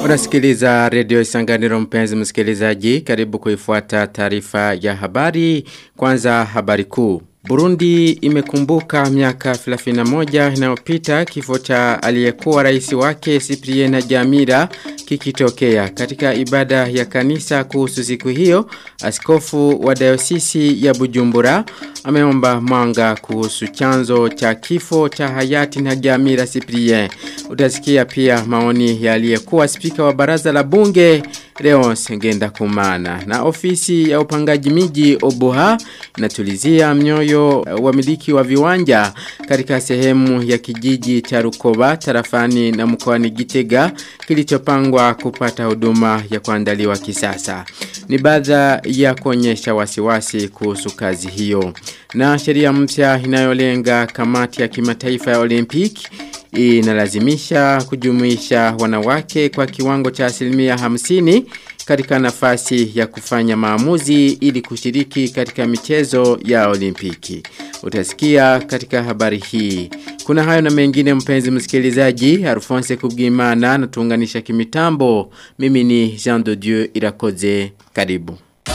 Unasikiliza redio Isanganiro mpenzi msikilizaji, karibu kuifuata taarifa ya habari. Kwanza habari kuu. Burundi imekumbuka miaka 31 inayopita kifo cha aliyekuwa rais wake Cyprien Jamira kikitokea. Katika ibada ya kanisa kuhusu siku hiyo, askofu wa dayosisi ya Bujumbura ameomba mwanga kuhusu chanzo cha kifo cha hayati na Jamira Cyprien. Utasikia pia maoni ya aliyekuwa spika wa baraza la bunge Leonce Ngenda Kumana na ofisi ya upangaji miji Obuha inatulizia mnyoyo wamiliki wa viwanja katika sehemu ya kijiji cha Rukoba tarafani na mkoani Gitega kilichopangwa kupata huduma ya kuandaliwa kisasa. Ni baadha ya kuonyesha wasiwasi kuhusu kazi hiyo. Na sheria mpya inayolenga kamati ya kimataifa ya Olimpiki inalazimisha kujumuisha wanawake kwa kiwango cha asilimia hamsini katika nafasi ya kufanya maamuzi ili kushiriki katika michezo ya olimpiki. Utasikia katika habari hii. Kuna hayo na mengine mpenzi msikilizaji, Alphonse Kubwimana na tuunganisha kimitambo. Mimi ni Jean de Dieu Irakoze. Karibu.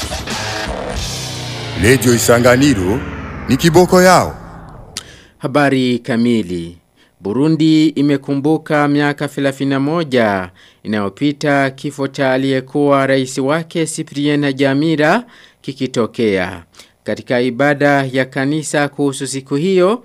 Radio Isanganiro ni kiboko yao. Habari kamili. Burundi imekumbuka miaka 31 inayopita kifo cha aliyekuwa rais wake Cyprien Jamira kikitokea. Katika ibada ya kanisa kuhusu siku hiyo,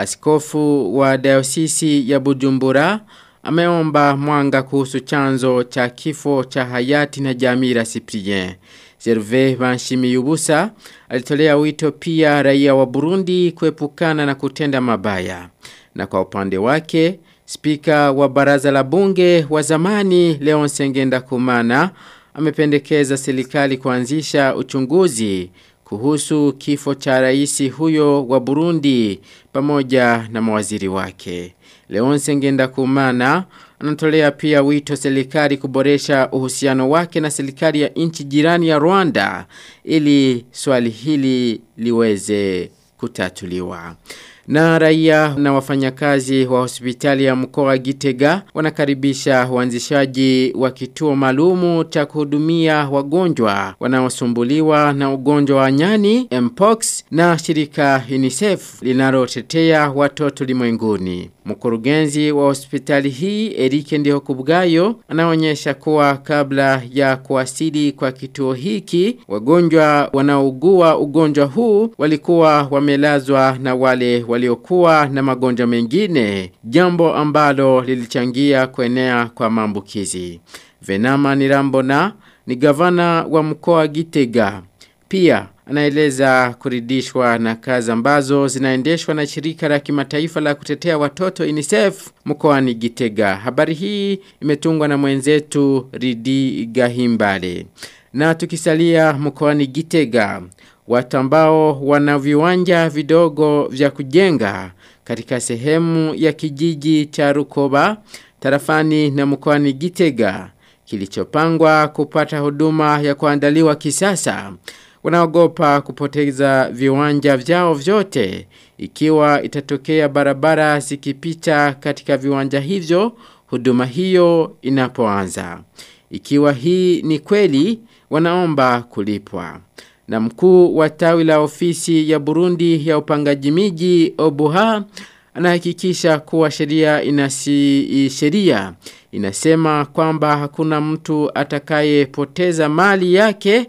askofu wa dayosisi ya Bujumbura ameomba mwanga kuhusu chanzo cha kifo cha hayati na Jamira Cyprien. Zerve Banshimiyubusa alitolea wito pia raia wa Burundi kuepukana na kutenda mabaya. Na kwa upande wake, spika wa baraza la bunge wa zamani Leon Sengenda Kumana amependekeza serikali kuanzisha uchunguzi kuhusu kifo cha rais huyo wa Burundi pamoja na mawaziri wake. Leon Sengenda Kumana anatolea pia wito serikali kuboresha uhusiano wake na serikali ya nchi jirani ya Rwanda ili swali hili liweze kutatuliwa. Na raia na wafanyakazi wa hospitali ya mkoa wa Gitega wanakaribisha uanzishaji wa kituo maalumu cha kuhudumia wagonjwa wanaosumbuliwa na ugonjwa wa nyani Mpox na shirika UNICEF linalotetea watoto limwenguni. Mkurugenzi wa hospitali hii Erike Ndiho Kubgayo anaonyesha kuwa kabla ya kuwasili kwa kituo hiki wagonjwa wanaougua ugonjwa huu walikuwa wamelazwa na wale waliokuwa na magonjwa mengine jambo ambalo lilichangia kuenea kwa maambukizi. Venama Nirambona ni gavana wa mkoa Gitega. Pia anaeleza kuridishwa na kazi ambazo zinaendeshwa na shirika la kimataifa la kutetea watoto UNICEF mkoani Gitega. Habari hii imetungwa na mwenzetu Ridi Gahimbale. Na tukisalia mkoani Gitega, watu ambao wana viwanja vidogo vya kujenga katika sehemu ya kijiji cha Rukoba tarafani na mkoani Gitega kilichopangwa kupata huduma ya kuandaliwa kisasa wanaogopa kupoteza viwanja vyao vyote ikiwa itatokea barabara zikipita katika viwanja hivyo huduma hiyo inapoanza. Ikiwa hii ni kweli wanaomba kulipwa. Na mkuu wa tawi la ofisi ya Burundi ya upangaji miji Obuha anahakikisha kuwa sheria inasi sheria inasema kwamba hakuna mtu atakayepoteza mali yake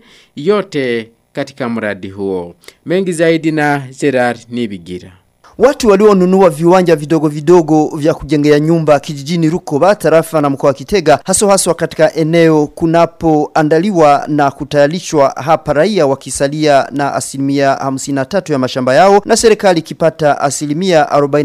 yote katika mradi huo. Mengi zaidi na Gerard Nibigira. Watu walionunua viwanja vidogo vidogo vya kujengea nyumba kijijini Rukoba tarafa na mkoa wa Kitega haso haswa katika eneo kunapoandaliwa na kutayarishwa hapa raia wakisalia na asilimia 53 ya mashamba yao na serikali ikipata asilimia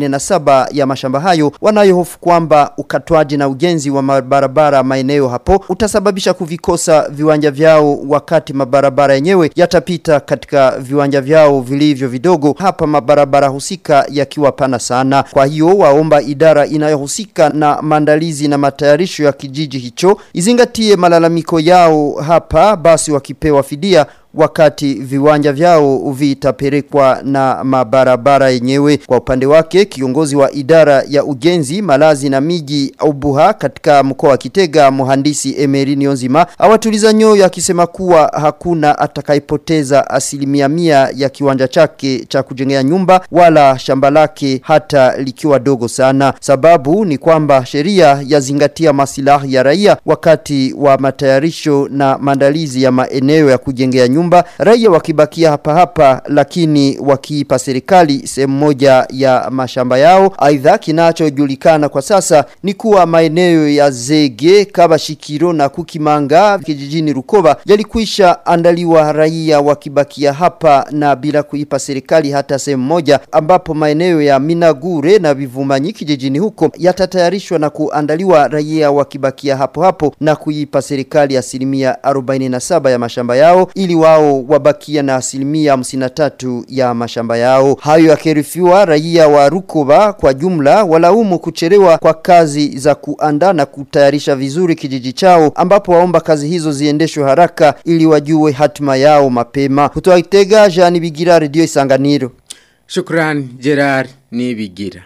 47 ya mashamba hayo wanayohofu kwamba ukatwaji na ujenzi wa mabarabara maeneo hapo utasababisha kuvikosa viwanja vyao wakati mabarabara yenyewe yatapita katika viwanja vyao vilivyo vidogo hapa mabarabara husika yakiwa pana sana. Kwa hiyo waomba idara inayohusika na maandalizi na matayarisho ya kijiji hicho izingatie malalamiko yao hapa basi wakipewa fidia wakati viwanja vyao vitapelekwa na mabarabara yenyewe. Kwa upande wake kiongozi wa idara ya ujenzi, malazi na miji Ubuha katika mkoa wa Kitega mhandisi Emery Nionzima awatuliza nyoyo akisema kuwa hakuna atakayepoteza asilimia mia ya kiwanja chake cha kujengea nyumba wala shamba lake hata likiwa dogo sana. Sababu ni kwamba sheria yazingatia masilahi ya raia wakati wa matayarisho na maandalizi ya maeneo ya kujengea nyumba, raia wakibakia hapa hapa lakini wakiipa serikali sehemu moja ya mashamba yao. Aidha kinachojulikana kwa sasa ni kuwa maeneo ya Zege, Kabashikiro na Kukimanga kijijini Rukoba yalikwisha andaliwa raia wakibakia hapa na bila kuipa serikali hata sehemu moja ambapo maeneo ya Minagure na Bivumanyi kijijini huko yatatayarishwa na kuandaliwa raia wakibakia hapo hapo na kuipa serikali asilimia 47 ya mashamba yao ili wao wabakia na asilimia 53 ya mashamba yao. Hayo yakirifiwa raia wa Rukoba kwa jumla walaumu kuchelewa kwa kazi za kuandaa na kutayarisha vizuri kijiji chao ambapo waomba kazi hizo ziendeshwe haraka ili wajue hatima yao mapema. Kutoka Itega, Jean Bigira, Radio Isanganiro. Shukran Gerard Nibigira.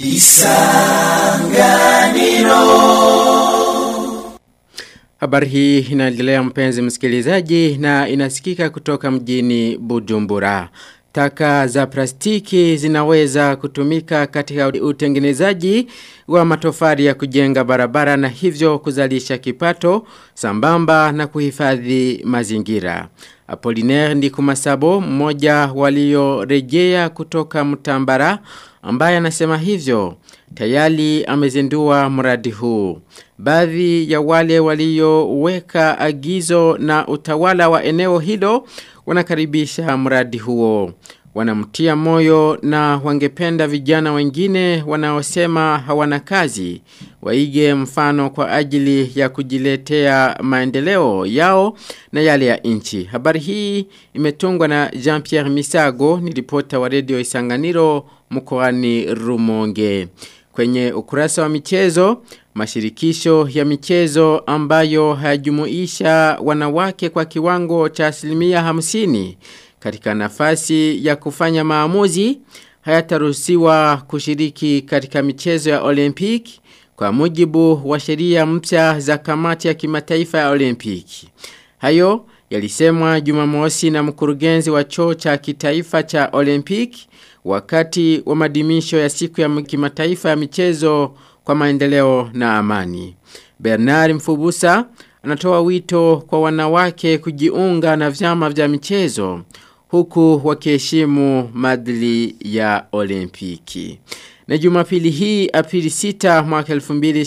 Habari hii inaendelea mpenzi msikilizaji na inasikika kutoka mjini Bujumbura. Taka za plastiki zinaweza kutumika katika utengenezaji wa matofari ya kujenga barabara na hivyo kuzalisha kipato sambamba na kuhifadhi mazingira. Apollinaire Ndikumasabo mmoja waliorejea kutoka Mtambara ambaye anasema hivyo tayari amezindua mradi huu. Baadhi ya wale walioweka agizo na utawala wa eneo hilo wanakaribisha mradi huo. Wanamtia moyo na wangependa vijana wengine wanaosema hawana kazi waige mfano kwa ajili ya kujiletea maendeleo yao na yale ya nchi. Habari hii imetungwa na Jean-Pierre Misago ni ripota wa Radio Isanganiro mkoani Rumonge. Kwenye ukurasa wa michezo, mashirikisho ya michezo ambayo hayajumuisha wanawake kwa kiwango cha asilimia hamsini katika nafasi ya kufanya maamuzi hayataruhusiwa kushiriki katika michezo ya Olympic kwa mujibu wa sheria mpya za kamati ya kimataifa ya Olympic. Hayo yalisemwa Jumamosi na mkurugenzi wa choo cha kitaifa cha Olympic wakati wa madimisho ya siku ya kimataifa ya michezo kwa maendeleo na amani. Bernard Mfubusa anatoa wito kwa wanawake kujiunga na vyama vya michezo huku wakiheshimu madili ya olimpiki. Na jumapili hii Aprili 6 mwaka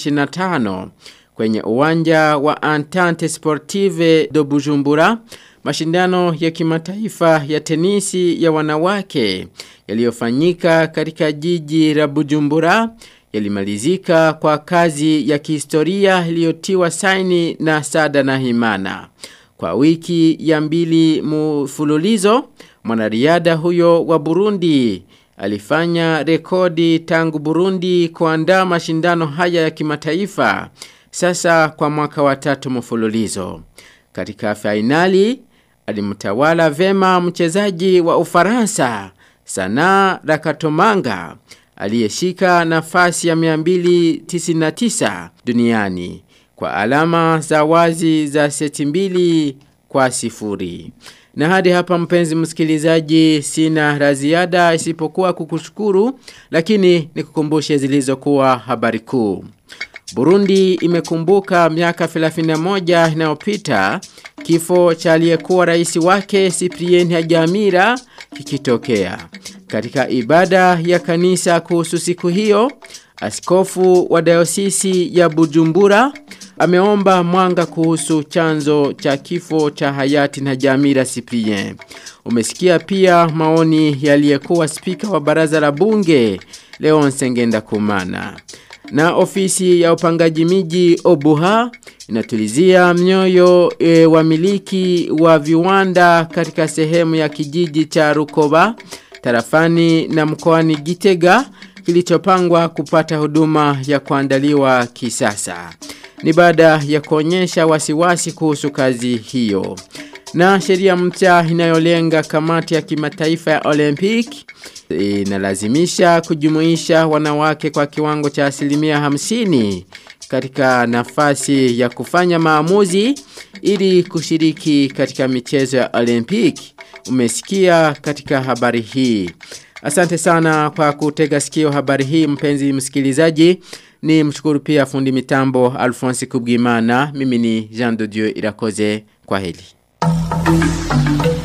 2025 kwenye uwanja wa Entente Sportive de Bujumbura mashindano ya kimataifa ya tenisi ya wanawake yaliyofanyika katika jiji la Bujumbura yalimalizika kwa kazi ya kihistoria iliyotiwa saini na Sada na Himana. Kwa wiki ya mbili mfululizo, mwanariadha huyo wa Burundi alifanya rekodi tangu Burundi kuandaa mashindano haya ya kimataifa sasa kwa mwaka wa tatu mfululizo. Katika fainali alimtawala vema mchezaji wa Ufaransa Sana Rakatomanga aliyeshika nafasi ya 299 duniani kwa alama za wazi za seti mbili kwa sifuri. Na hadi hapa mpenzi msikilizaji sina la ziada isipokuwa kukushukuru lakini nikukumbushe zilizokuwa habari kuu. Burundi imekumbuka miaka 31 inayopita kifo cha aliyekuwa rais wake Cyprien Hajamira kikitokea. Katika ibada ya kanisa kuhusu siku hiyo, askofu wa dayosisi ya Bujumbura ameomba mwanga kuhusu chanzo cha kifo cha hayati na Jamira Cyprien. Umesikia pia maoni yaliyekuwa spika wa baraza la bunge Leon Sengenda Kumana. Na ofisi ya upangaji miji Obuha inatulizia mioyo e, wamiliki wa viwanda katika sehemu ya kijiji cha Rukoba tarafani na mkoani Gitega kilichopangwa kupata huduma ya kuandaliwa kisasa. Ni baada ya kuonyesha wasiwasi kuhusu kazi hiyo. Na sheria mpya inayolenga kamati ya kimataifa ya Olympic inalazimisha kujumuisha wanawake kwa kiwango cha asilimia hamsini katika nafasi ya kufanya maamuzi ili kushiriki katika michezo ya Olympic. Umesikia katika habari hii. Asante sana kwa kutega sikio habari hii mpenzi msikilizaji. Ni mshukuru pia fundi mitambo Alphonse Kubwimana. Mimi ni Jean de Dieu Irakoze. Kwa heli.